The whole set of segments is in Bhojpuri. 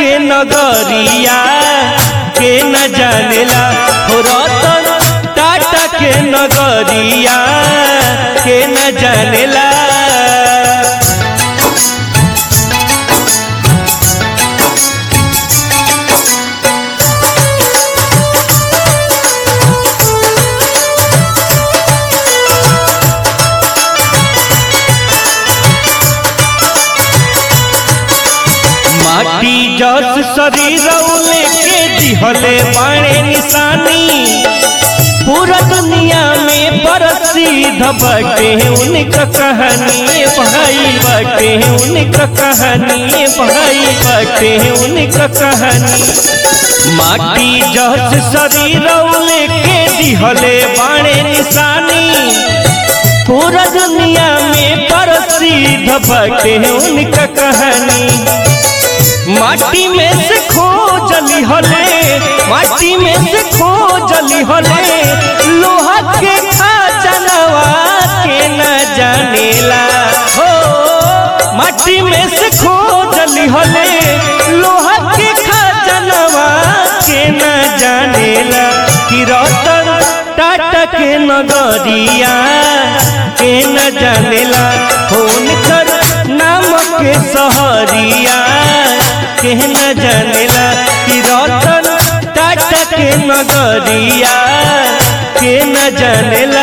के नगरिया के न जानेला हो रतन टाटा के नगरिया के न जानेला माटी जस शरीर लेके दिहले बाणे निशानी पूरा दुनिया में प्रसिद्ध बटे उनका कहानी भाई बटे उनका कहानी भाई बटे उनका कहानी माटी जस शरीर लेके दिहले बाणे निशानी पूरा दुनिया में प्रसिद्ध बटे उनका कहानी माटी में से खोजली हले माटी में से खोजली हले लोहा के खजानवा के न जानेला हो माटी में से खोजली हले लोहा के खजानवा के न जानेला कि रतन टाटा के नगरिया के न जानेला फोन कर नाम के सहरिया के न जानेला कि रतन टाटा के नगरिया के न जानेला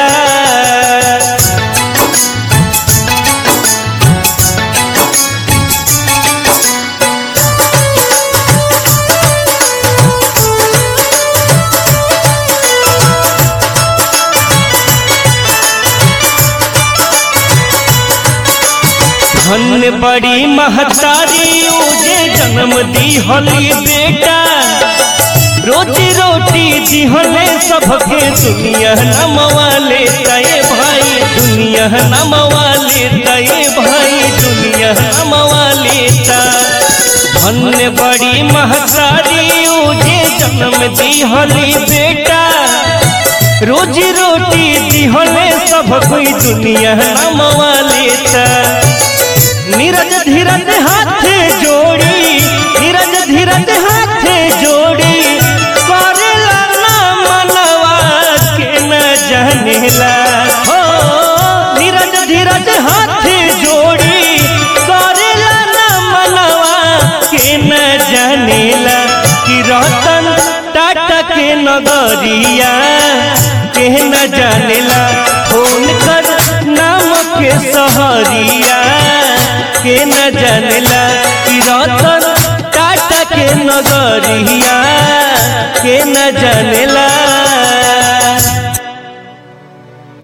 धन बड़ी महतारी उजे जन्म दी होली बेटा रोजी रोटी दिहले सबके दुनिया नमवाले तय भाई दुनिया नमवाले तय भाई दुनिया नमवाले ता धन बड़ी महतारी उजे जन्म दी होली बेटा रोजी रोटी दिहले सब कोई दुनिया नमवाले ता नीरज धीरज हाथ जोड़ी नीरज धीरज हाथ जोड़ी करेला ना मनवा के न जानेला हो नीरज धीरज हाथ जोड़ी करेला ना मनवा के न जानेला कि रतन टाटा के नगरिया के न जानेला फोन कर नाम के सहरिया के न जानेला कि रतन टाटा के नगरिया के न जानेला